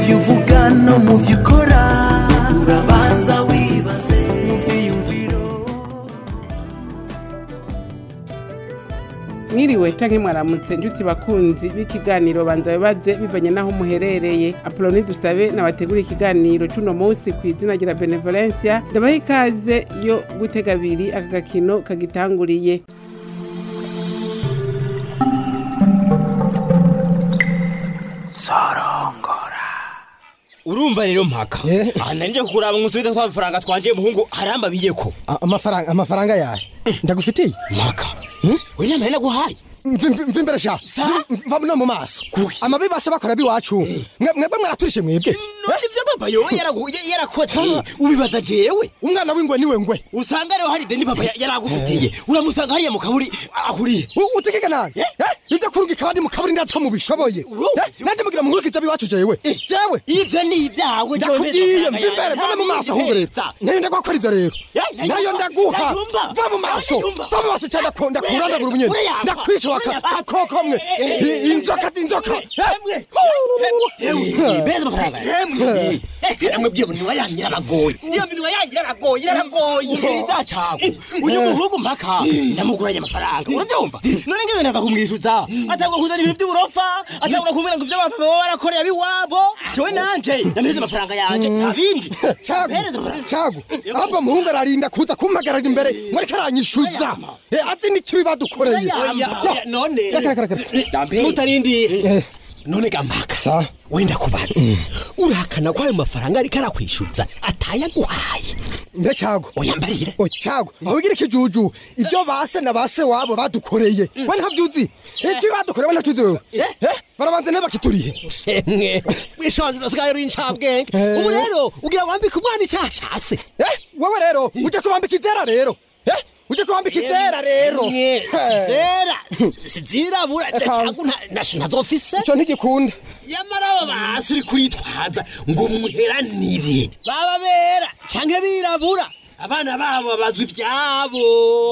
byo uvuga no mu byo ukora urabanza wibaze mu byiyumviro mwiriwe canke mwaramutse njuti bakunzi b'ikiganiro banza bibaze bivanye n'aho muherereye apoloni dusabe nabategura ikiganiro c'uno munsi kw'izina rya benevolencia ndabaha ikaze yo gutega abiri aka gakino kagitanguriye urumva rero mpaka Eh. aha nanje kukuraba ngo usubize twa faranga twanje muhungu harambabiyeko A- amafaranga amafaranga yahe ndagufitiye mpaka we nama naguhaye mva mva imbere sha Sa? mva no mu maso Kuki? amabi basha bakora biwacu Mwe- mwebwe mwaraturishe mwebwe none ivyo papa yowe yaragu- ya- yarakoze ubibaza jewe umwana w'ingwe niwe ngwe usanga rero hari deni papa ya- yaragufitiye uramusanga hariya mu kaburi ahuriye U- utegeka nani Eh? Eh? ibyo kurungika abandi mu kaburi ndazi ko mubishoboye Uro- Eh? naje mugira munkurikiza biwacu jewe jewe ivyo ni ivyawe ndakubwiye mva imbere mbona mu maso ahubwo rero nayo ndagwakora ivyo rero Eh, nayumva, nayo ndaguha nayumva, va mu maso nayumva. va mu maso cyane ndakurandagura ubunyene Urayampa, ndakwica waka urayampa. akoko mwe I- inzoka inzoka beza amafaranga hemwe eka namwe bwiye munwa yangira abagoye iyo minwa yangira abagoye irabagoye umviriza cawe uyu muhungu mpaka ndamuguranye amafaranga uravyumva none ngeze ndaza kumwishuza atangura kuzana ibintu vy'uburofa atangura kumbwira ngo ivyo bapapa baba barakoreye abiwabo jewe nanje namereze amafaranga yanje nta bindi cagu Mpereze amafaranga. cagu ahubwo muhungu ararinda kuza kumpagarara imbere ngo ariko aranyishuza Eh, azi n'ikibi badukoreye Oya, oya, none Reka, reka, reka. mutarindiye none gampaka Sa? wenda kubaza urahakana ko ayo mafaranga ariko arakwishyuza atayaguhaye mbe cagu uyambarire o cagu aho ugira ikijuju ibyo base na base wabo badukoreye we ntavyuzi ibyo badukoreye we ntavyuzi wewe Eh, barabanza ntibakiturihe emwe wishanje urasigaye uri incabwenge ubu rero ugira wambike umwana icyashase Eh, wewe rero uje kubambika izera rero Eh, uje kubambika izera rero Eh, zera sizirabura cacagu ntazofise ico ntigikunda yamara aba basi uri kuritwaza ngo muheranire baba bera canke birabura abana babo babazwa ivyabo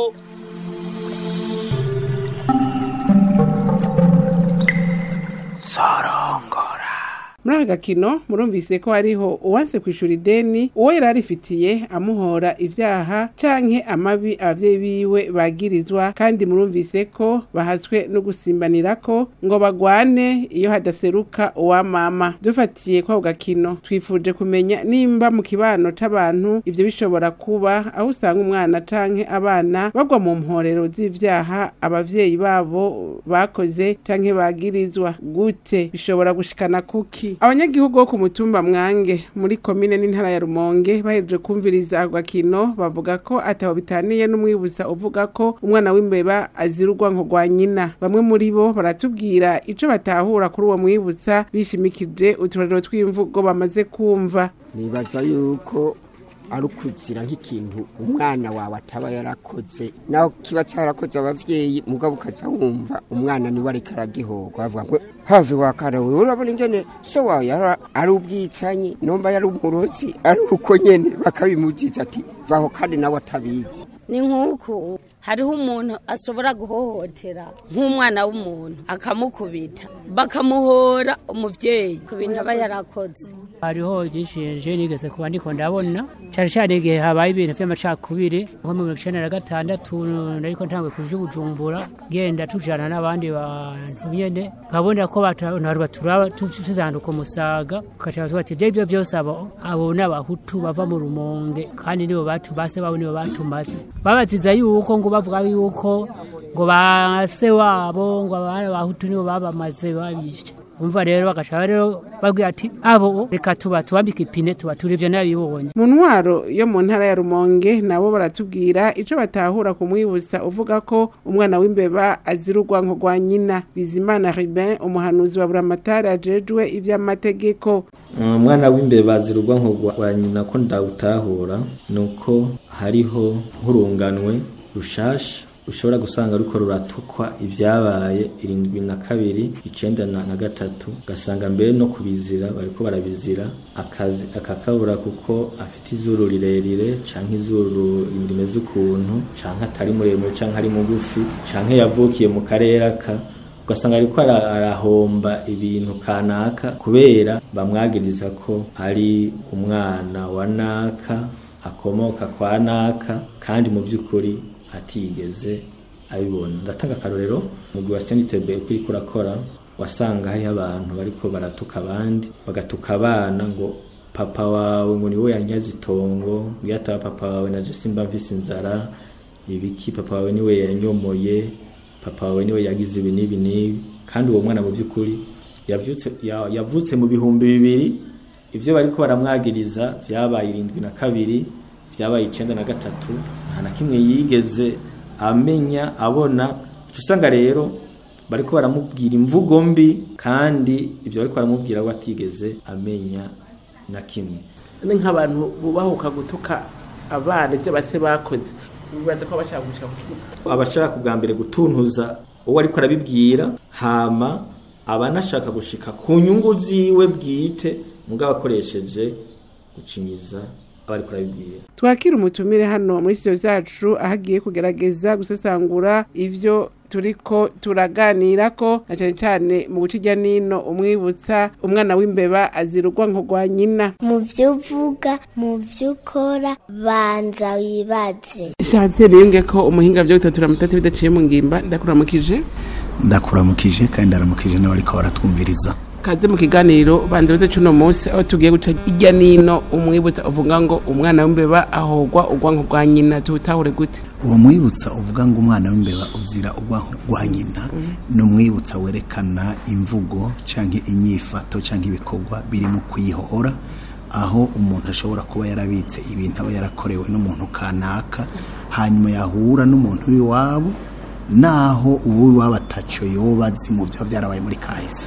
muri aka gakino murumvise ko hariho uwanse kwishura ideni uwo yari arifitiye amuhora ivyaha canke amabi abavyeyi biwe bagirizwa kandi murumvise ko bahazwe no gusimbanirako ngo bagwane iyo hadaseruka uwa mama dufatiye kwako gakino twifuje kumenya nimba mu kibano c'abantu ivyo bishobora kuba aho usanga umwana canke abana bagwa mu mporero z'ivyaha abavyeyi babo bakoze canke bagirizwa gute bishobora gushikana kuki abanyagihugu bo ku mutumba mwange muri komine n'intara ya rumonge bahejeje kumviriza ako gakino bavuga ko ataho bitaniye n'umwibuza uvuga ko umwana w'imbeba azira urwanko rwa nyina bamwe muri bo baratubwira ico batahura kuri uwo mwibutsa bishimikije uturero tw'imvugo bamaze kumva nibaza yuko ari ukuzira nk'ikintu umwana wawe ataba yarakoze naho kiba cyarakoze abavyeyi mugabo ukaza wumva umwana niwe ariko aragihorwa bavuga ngo have wakara wewe urabona ingene so wawe yara- ari ubwicanyi nomba yari umurozi ari uko nyene bakabimuziza ati vaho kandi nawe atabizi ni nk'uku hariho umuntu ashobora guhohotera nk'umwana w'umuntu akamukubita bakamuhora umubyeyi ku bintu aba yarakoze hariho igishinje nigeze kuba ndiko ndabona cyane cyane igihe habaye ibintu by'amacakubiri nko mu mirongo icenda na gatandatu nariko ntangwe kuja i bujumbura genda tujana n'abandi bantu nyene nkabona ko abantu baturaba tuzanduka umusaga ukaca tuba ati ibyo byose abo abo ni abahutu bava mu rumonge kandi nibo batu base babo nibo batumaze babaziza yuko ngo bavuga yuko ngo base wabo ngo abana bahutu nibo babamaze babishe umva rero bagaca rero babwira ati abo reka tuba tubambika ipine tuba turi ivyo nabibonye mu ntwaro yo mu ntara ya rumonge nabo baratubwira ico batahura ku mwibutsa uvuga ko umwana w'imbeba azira urwanko rwa nyina bizimana ribin umuhanuzi wa buramatari ajejwe ivy'amategeko umwana w'imbeba azira urwanko rwa nyina ko ndawutahura ni uko hariho nk'urunganwe rushasha ushobora gusanga ruriko ruratukwa ibyabaye irindwi na kabiri icenda na na gatatu ugasanga mbere no kubizira bariko barabizira akazi akakabura kuko afite izuru rirerire canke izuru rimeze ukuntu canke atari muremure canke ari mugufi canke yavukiye mu karere aka ugasanga ariko ara- arahomba ibintu kanaka kubera bamwagiriza ko ari umwana wa naka akomoka kwa naka kandi mu by'ukuri atigeze abibona ndatanga akarorero umugwi wa senitebe uko uriko urakora wasanga hariho abantu bariko baratuka abandi bagatuka abana ngo papa wawe ngo niwe yanyaze itongo iyo ataba papa wawe naje simba mvise inzara ibiki papa wawe niwe yanyomoye papa wawe niwe yagize ibi n'ibi n'ibi kandi uwo mwana mu by'ukuri yavyutse ya- yavutse mu bihumbi bibiri ivyo bariko baramwagiriza vyabaye irindwi na kabiri vyabaye icenda na gatatu nta na kimwe yigeze amenya abona uca usanga rero bariko baramubwira imvugo mbi kandi ivyo bariko baramubwira we atigeze amenya na kimwe ni nk'abantu bubahuka gutuka abana ibyo base bakoze bibaza ko bashaka gushika ku kibuga abashaka bwa mbere gutuntuza uwo ariko arabibwira hama abanashaka gushika ku nyungu ziwe bwite mugabo akoresheje gucinyiza abariko arabibwira twakira umutumire hano muri studio zacu aho agiye kugerageza gusesangura ivyo turiko turaganira ko na cyane cyane mu guca ijya nino umwibutsa umwana w'imbeba azirugwa nko rwa nyina mu byo uvuga mu byo ukora banza wibaze nshatse niyunge ko umuhinga vyo gutatura mutatu bidaciye mu ngimba ndakuramukije ndakuramukije kandi ndaramukije n'abariko baratwumviriza kaze mu kiganiro banza bize cuno munsi aho tugiye guca ijya nino umwibutsa uvuga ngo umwana w'imbeba ahogwa ugwa nko rwa nyina tuwutahure gute uwo mwibutsa uvuga ngo umwana w'imbeba uzira ubwanwa rwa nyina ni umwibutsa werekana imvugo cyangwa inyifato cyangwa ibikorwa biri mu kuyihora aho umuntu ashobora kuba yarabitse ibintu aba yarakorewe n'umuntu kanaka hanyuma yahura n'umuntu w'iwabo naho uw'iwabo atacyo yoba azi mu byaba byarabaye muri kahise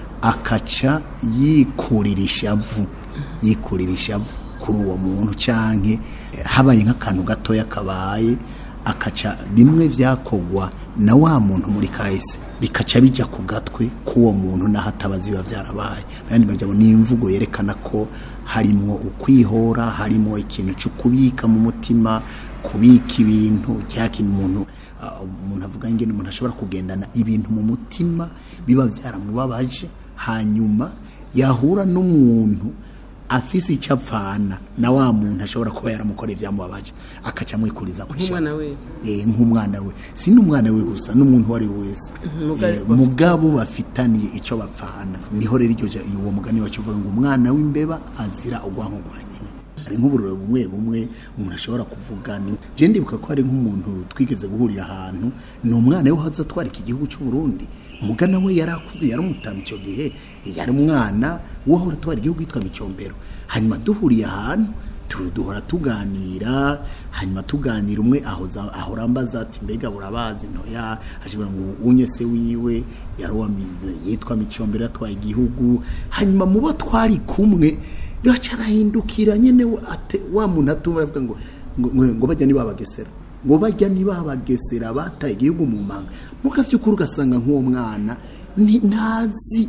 akaca yikurira ishavu yikurira ishavu kuri uwo muntu canke eh, habaye nk'akantu gatoya kabaye akaca bimwe vyakogwa na wa muntu muri kahise bikaca bija ku gatwe k'uwo muntu naho atabazi biba vyarabaye ayandi majambo ni imvugo yerekana ko harimwo ukwihora harimwo ikintu cyo kubika mu mutima kubika ibintu cya kintu umuntu ah, umuntu avuga ngene umuntu ashobora kugendana ibintu mu mutima biba byaramubabaje hanyuma yahura n'umuntu afise icyo apfana na wa muntu ashobora kuba yaramukoreye ibyamubabaje akaca amwikuriza ku nk'umwana we Eh, nk'umwana we si n'umwana we gusa n'umuntu uwo ari we wese Mugabo- Eh, mugabo bafitaniye icyo bapfana niho rero iryo ja- uwo mugani wacu uvuga ngo umwana w'imbeba azira ubwanko bwa nyina hari nk'uburiro bumwe bumwe umuntu ashobora kuvuga ni je ndibuka ko hari nk'umuntu twigeze guhurira ahantu ni umwana we haza atwara iki gihugu cy'u Burundi umugana we yari akuze yari umutama icyo gihe yari umwana wahora atwara igihugu yitwa micombero hanyuma duhuriye ahantu tu- duhora tuganira hanyuma tuganira umwe ahoza ahora ambaza ati mbega burabazi ntoya ashobora ngo unye se wiwe yari uwa mi- yitwa micombero yatwaye igihugu hanyuma mubo twari kumwe raca arahindukira nyene we ate wa muntu atumva avuga ngo ngo, ngo, ngo bajya nibabagesera ngo bajya nibabagesera bataye igihugu mu manga muga vy'ukuri ugasanga nk'uwo mwana ni- ntazi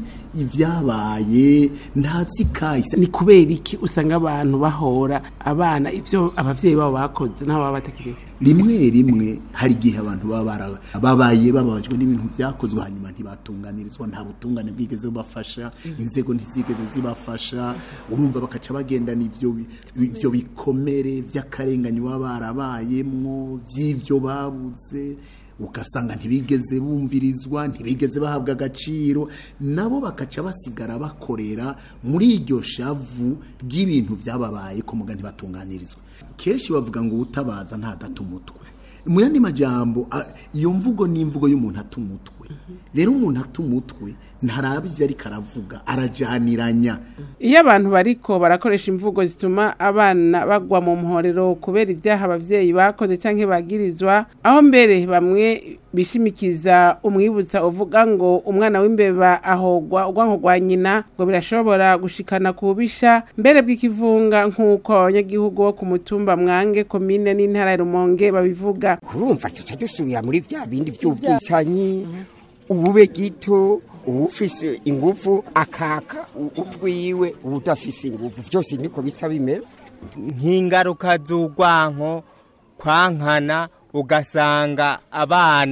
ibyabaye ntazi kahise ni kubera iki usanga abantu bahora abana ibyo abavyeyi babo bakoze n'abo baba batakiriho rimwe rimwe hari igihe abantu baba bara- babaye bababajwe n'ibintu byakozwe hanyuma ntibatunganirizwa nta butungane bwigeze bubafasha inzego ntizigeze zibafasha urumva bakaca bagendana ivyo bi- ivyo bikomere vy'akarengane baba barabayemwo vy'ivyo babuze ugasanga ntibigeze bumvirizwa ntibigeze bahabwa agaciro nabo bakaca basigara bakorera muri iryo shavu ry'ibintu byababaye ko muga ntibatunganirizwa kenshi bavuga ngo ubutabaza ntadata umutwe mu yandi majambo a- iyo mvugo ni imvugo y'umuntu ata umutwe rero umuntu ata umutwe ntaraba ivyo ariko aravuga arajaniranya iyo abantu bariko barakoresha imvugo zituma abana bagwa mu muhorero kubera ibyaha abavyeyi bakoze canke bagirizwa aho mbere bamwe bishimikiza umwibutsa uvuga ngo umwana w'imbeba ahogwa urwanko rwa nyina ngo birashobora gushikana ku bubisha mbere bw'ikivunga nk'uko abanyagihugu bo ku mutumba mwange komine n'intara ya rumonge babivuga urumva tuca dusubira muri bya bindi by'ubwicanyi ubube gito uwufise inguvu akaka u- utwiwe udafise inguvu byose niko bisa bimeze nk'ingaruka z'urwanko kwankana ugasanga abana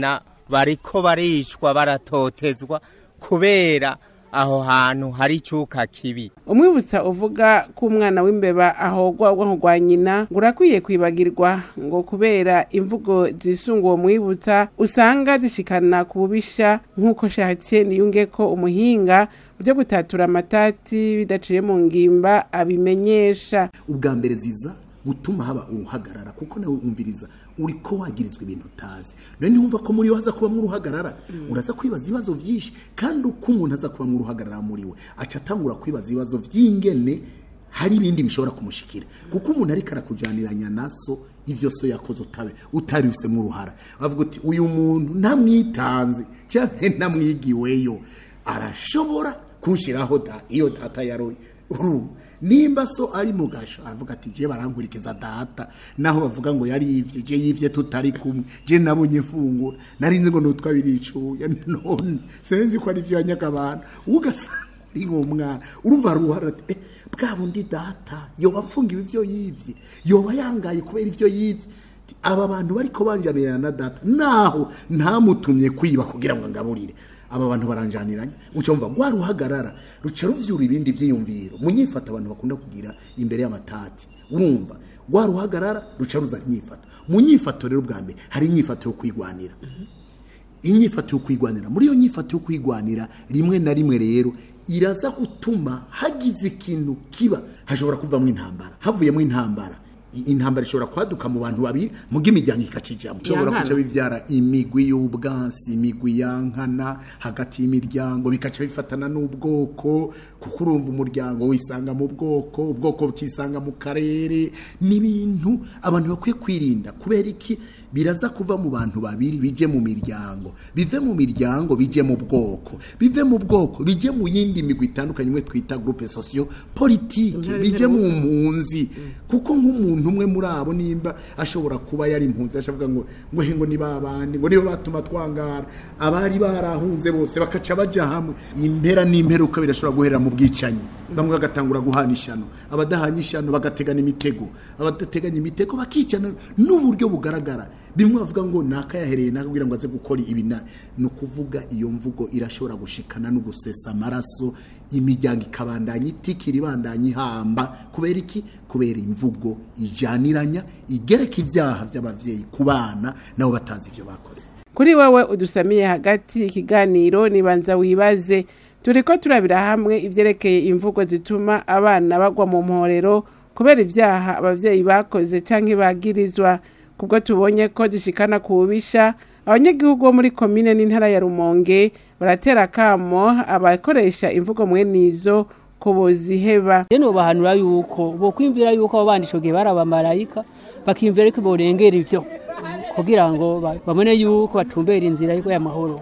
bariko baricwa baratotezwa kubera aho hantu hari icuka kibi umwibutsa uvuga ko umwana w'imbeba ahogwa ubwonko bwa nyina ngo urakwiye kwibagirwa ngo kubera imvugo zisunga uwo mwibutsa usanga zishikana ku bubisha nk'uko shatse niyunge ko umuhinga byo gutatura amatati bidaciye mu ngimba abimenyesha ubwa mbere ziza gutuma haba uruhagarara kuko nawe umviriza uri ko wagirizwa ibintu utazi none ntiwumva ko muri we haza kubamo uruhagarara uraza kwibaza ibibazo byinshi kandi uko umuntu aza kubamo uruhagarara muri we aca atangura kwibaza ibibazo by'ingene hari ibindi bishobora kumushikira kuko umuntu ariko arakujaniranya naso ivyo so yakoze utabe utari ufisemo uruhara bavuga uti uyu muntu ntamwitanze cyangwa ntamwigiweyo arashobora kunshiraho da iyo data yaroye urumva nimba so ari mu gasho aravuga ati je barankurikiza data naho bavuga ngo yari yivye je yivye tutari kumwe je nabonye fungura nari nzi ngo nutwa biricuya none senzi ko ari vyo yanyagabana ugasanga uri nk'umwana urumva ruhara ati eh, bwa bundi data yoba apfungiwe ivyo yivye yoba yangaye kubera ivyo yivye aba bantu bariko banjanirana na data naho ntamutumye kwiba kugira ngo ngaburire aba bantu baranjaniranye ucumva rwa ruhagarara ruca ruvyura ibindi vyiyumviro munyifata abantu bakunda kugira imbere y'amatati urumva rwa ruhagarara ruca ruza inyifato mu nyifato rero bwa mbere hari inyifato yo kwigwanira inyifato yo kwigwanira muri iyo nyifato yo kwigwanira rimwe na rimwe rero iraza gutuma hagize ikintu kiba hashobora kuvamo intambara havuyemo intambara intambara ishobora kwaduka mu bantu babiri muga imiryango ikacijamo ishobora Yankana. kuca bivyara imigwi y'ubwansi imigwi yankana hagati y'imiryango bikaca bifatana n'ubwoko kuko urumva umuryango wisanga mu bwoko ubwoko bukisanga mu karere n'ibintu abantu bakwiye kwirinda kubera iki biraza kuva mu bantu babiri bije mu miryango bive mu miryango bije mu bwoko bive mu bwoko bije mu yindi migwi itandukanye imwe twita groupe socio politique bije mu mpunzi kuko nk'umuntu umwe muri abo nimba ashobora kuba yari impunzi ashavuga ngo ngo he ngo ni babandi ngo nibo batuma twangara abari barahunze bose bakaca baja hamwe impera n'imperuka birashobora guhera mu bwicanyi bamwe bagatangura guhana ishano abadahanye ishano bagategana imitego abadateganya imitego bakicana n'uburyo bugaragara bimwe bavuga ngo nakayahereye nakubwira ngo aze gukora ibi na ni ukuvuga iyo mvugo irashobora gushikana no gusesa amaraso imiryango ikabandanya itikira ibandanya ihamba kubera iki kubera imvugo ijaniranya igereka ibyaha by'abavyeyi ku bana nabo batazi ivyo bakoze kuri wewe udusamiye hagati ikiganiro nibanza wibaze turiko turabira hamwe ivyerekeye imvugo zituma abana bagwa mu mporero kubera ivyaha abavyeyi bakoze canke bagirizwa kubwo tubonye ko zishikana ku bubisha abanyagihugu bo muri komine n'intara ya rumonge baratera akamo abakoresha imvugo mwenizo ko boziheba rero bahanura yuko bokwimvira yuko abo bandi ico gihe bari abamarayika bakiyumvira yuko borengera ivyo kugira ngo ba- babone yuko batumbera inzira yuko y'amahoro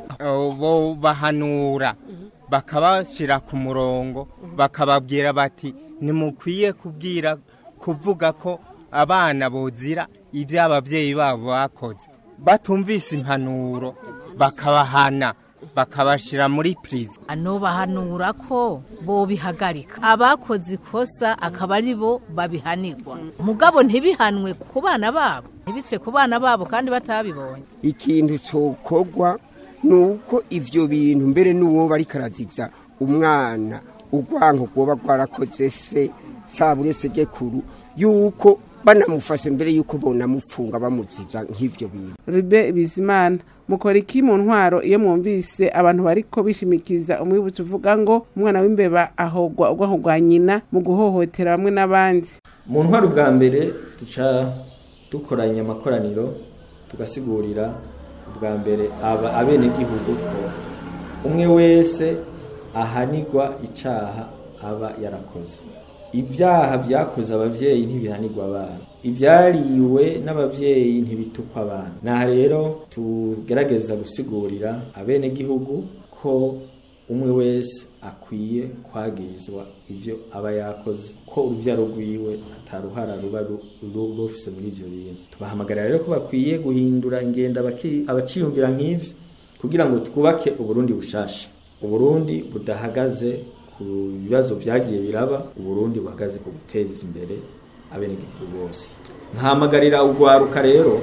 bo bahanura bakabashyira ku murongo bakababwira bati nimukwiye kubwira kuvuga ko abana bozira ibyo ababyeyi babo bakoze batumvise impanuro bakabahana bakabashyira muri pirizi anobahanura ko bobihagarika abakoze ikosa akaba ari bo babihanirwa mugabo ntibihanwe ku bana babo ntibice ku bana babo kandi batabibonye ikintu cokogwa ni uko ivyo bintu mbere n'uwo bari karaziza umwana urwanko rwoba rwarakoze se saba uretse gekuru yuko banamufashe mbere yuko bonamufunga bamuziza nk'ivyo bintu Ribe Bizimana mukora iki mu ntwaro iyo mwumvise abantu bariko bishimikiza umwibutso uvuga ngo umwana w'imbeba ahogwa ubwonko bwa nyina mu guhohotera bamwe n'abandi mu ntwaro bwa mbere duca dukoranya amakoraniro tugasigurira ubwa mbere aba abenegihugu ko umwe wese ahanirwa icaha aba yarakoze ibyaha byakoze abavyeyi ntibihanirwa abana ibyariwe n'abavyeyi ntibitukwa abana naha rero tugerageza gusigurira abenegihugu ko umwe wese akwiye kwagirizwa ibyo aba yakoze ko urubyaro rwiwe ataruhara ruba ru- ru- rufise muri ivyo bintu tubahamagarira rero ko bakwiye guhindura ingendo abaki- abaciyumvira nk'ivyo kugira ngo twubake uburundi bushasha uburundi budahagaze ku bibazo byagiye biraba uburundi buhagaze ku guteza imbere abenegihugu bose nkahamagarira urwaruka rero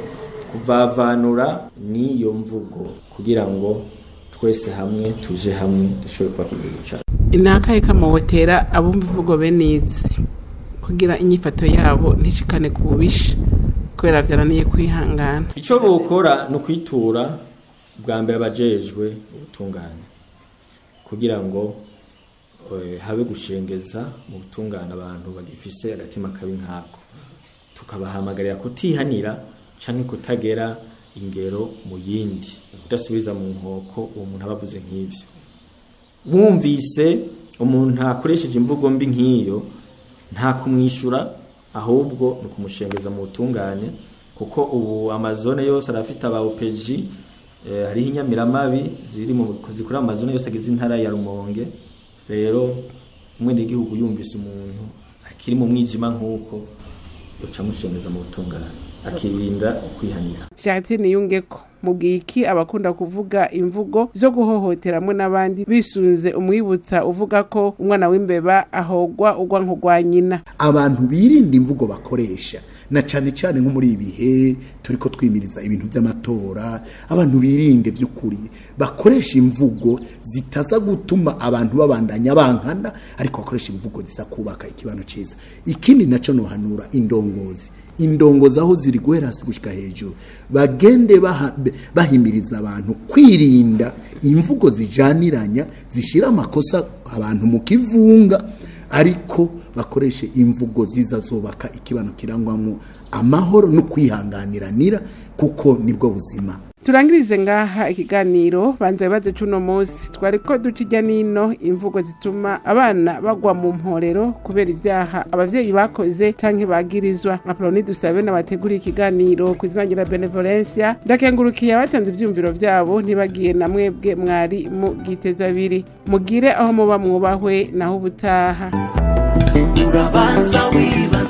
kuvavanura n'iyo mvugo kugira ngo twese hamwe tuje hamwe dushobore kubaka igihugu cyacu inakaye kamawotera abumva imvugo bene izi kugira inyifato yabo ntishikane ku bubisha kubera byananiye kwihangana icyo bukora ni ukwitura bwa mbere abajejwe ubutungane kugira ngo eh, habe gushengeza mu butungane abantu bagifise agatima kabi nkako tukabahamagarira kutihanira canke kutagera ingero mu yindi kudasubiza mu nkoko uwo muntu aba avuze nk'ivyo mwumvise umuntu akoresheje imvugo mbi nk'iyo nta kumwishyura ahubwo ni ukumushengeza mu butungane kuko ubu amazone yose arafite aba opeji eh, hariho inyamiramabi ziri mu zikora amazone yose agize intara ya rumonge rero umwenegihugu yumvise umuntu akiri mu mwijima nk'uko yoca amushengeza mu butungane akirinda kwihanira Jacqueline Yungeko mubwiye iki abakunda kuvuga imvugo zo guhohoteramwe n'abandi bisunze umwibutsa uvuga ko umwana w'imbeba ahogwa ugwa nk'ugwa nyina abantu birinda imvugo bakoresha na cyane cyane nko muri ibi bihe turi ko twimiriza ibintu by'amatora abantu birinde by'ukuri bakoresha imvugo zitaza gutuma abantu babandanya bankana ariko bakoresha imvugo ziza kubaka ikibano cyiza ikindi nacyo nohanura indongozi indongozi aho ziri guhera hasi gushyika hejuru bagende baha- bahimiriza abantu kwirinda imvugo zijaniranya zishyira amakosa abantu mu kivunga ariko bakoreshe imvugo ziza zubaka ikibano kirangwamo amahoro no kwihanganiranira kuko nibwo buzima turangirize ngaha ikiganiro banza bibaze cuno munsi twari ko duca ijya nino imvugo zituma abana bagwa mu mporero kubera ibyaha abavyeyi bakoze canke bagirizwa apoloni dusabe n'abateguriye ikiganiro ku izina rya benevolencia ndakengurukiye abatanze ivyumviro vyabo ntibagiye na mwebwe mwari mu giteza abiri mugire aho muba mwubahwe naho ubutaha urabanza wibaze